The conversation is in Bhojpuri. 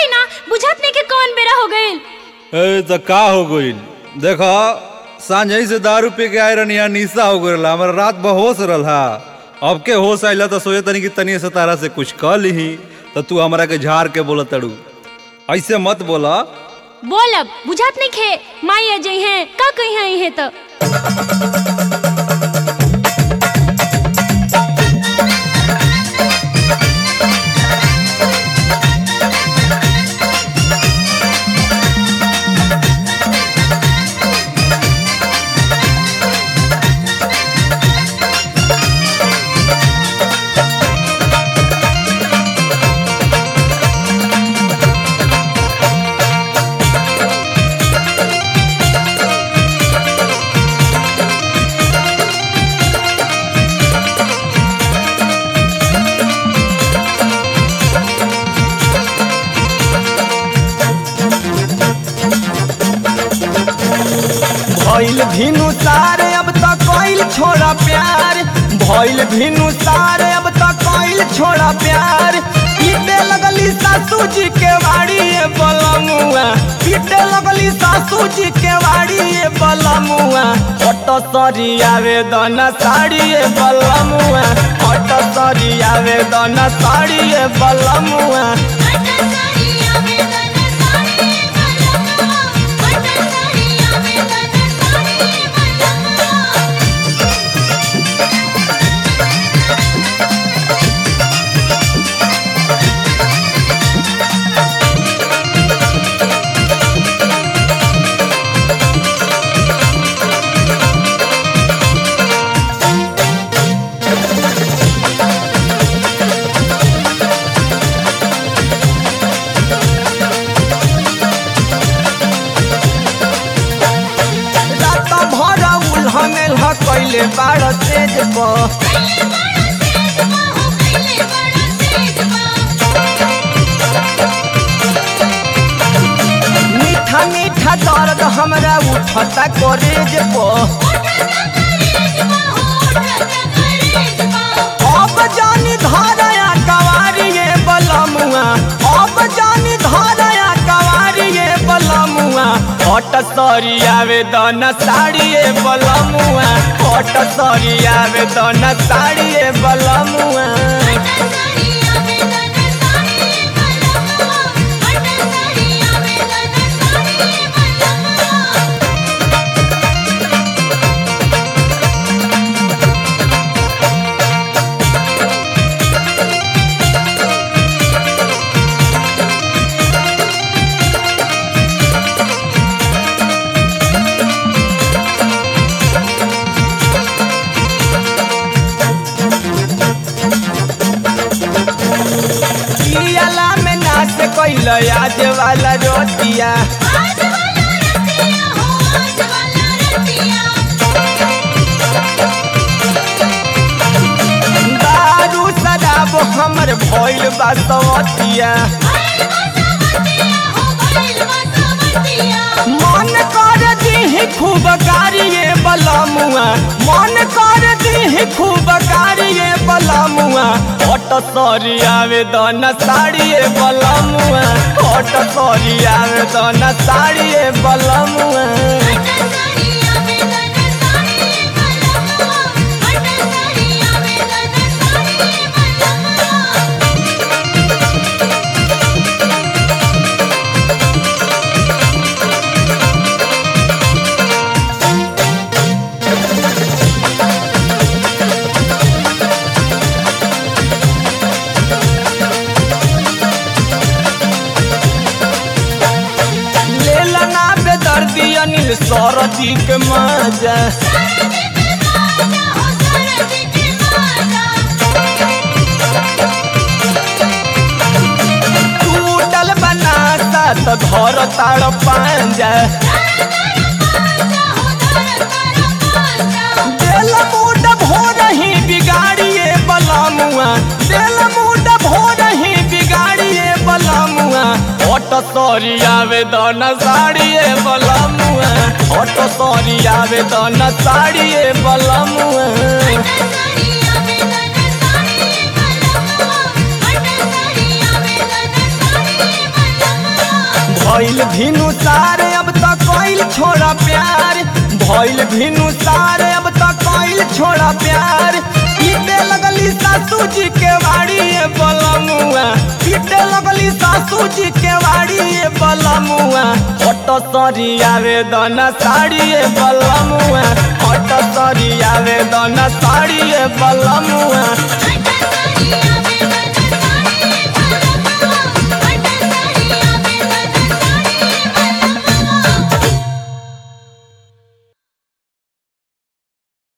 हटी ना बुझत नहीं कि कौन बेरा हो गइल ए तो का हो गइल देखो सांझ से दारू पी के आए रहनी यहाँ निशा हो गइल हमारा रात बहोश रहा अब के होश आइला तो सोचे तनी कि तनी से तारा से कुछ कह ली तो तू हमरा के झाड़ के बोला तड़ू ऐसे मत बोला बोलब बुझत नहीं खे माई अजय हैं का कही हैं इहे तो भइल भिनु सारे अब तक कोइल छोड़ा प्यार भइल भिनु सारे अब तक कोइल छोड़ा प्यार पीटे लगली सासू जी के वाड़ी ये बलमुआ पीटे लगली सासू जी के वाड़ी ये बलमुआ ऑटो सरी आवेदन साड़ी ये बलमुआ ऑटो सरी आवेदन साड़ी ये बलमुआ रात भर उल्हने ल कैले बाड़ तेज पर मीठा मीठा दर्द हमरा उठता करेज पर अब जानी धारया कवारिए बलमुआ अब जानी धारया कवारिए बलमुआ हट सरी आवेदन साड़िए बलमुआ हट सरी आवेदन साड़िए बलमुआ पियाला में नाच कैल आज वाला रोटिया दारू शराब हमर भइल बा सवतिया मन कर दीही खूब कारिये बलमुआ मन कर दीही खूब कारिये बलमुआ हट सरी आवेदन साड़िए बलमुआ हट सरी आवेदन साड़िए बलमुआ लेला ना बेदर्दी अनिल सरदी के मजा टूटल बनाता तो धर ताड़ पांजा दिल मूड भोर ही बिगाड़िए बलमुआ दिल मूड भोर ही बिगाड़िए बलमुआ ऑट सॉरी आवेदन साड़िए बलमुआ ऑट सॉरी आवेदन साड़िए बलमुआ Thank you. भइल भिनु सारे अब तक कोइल छोड़ा प्यार भइल भिनु सारे अब तक कोइल छोड़ा प्यार पीटे लगली सासू जी के वाड़ी ये बलमुआ पीटे लगली सासू जी के वाड़ी ये बलमुआ हट सरी आवेदन साड़ी ये बलमुआ हट सरी आवेदन साड़ी ये बलमुआ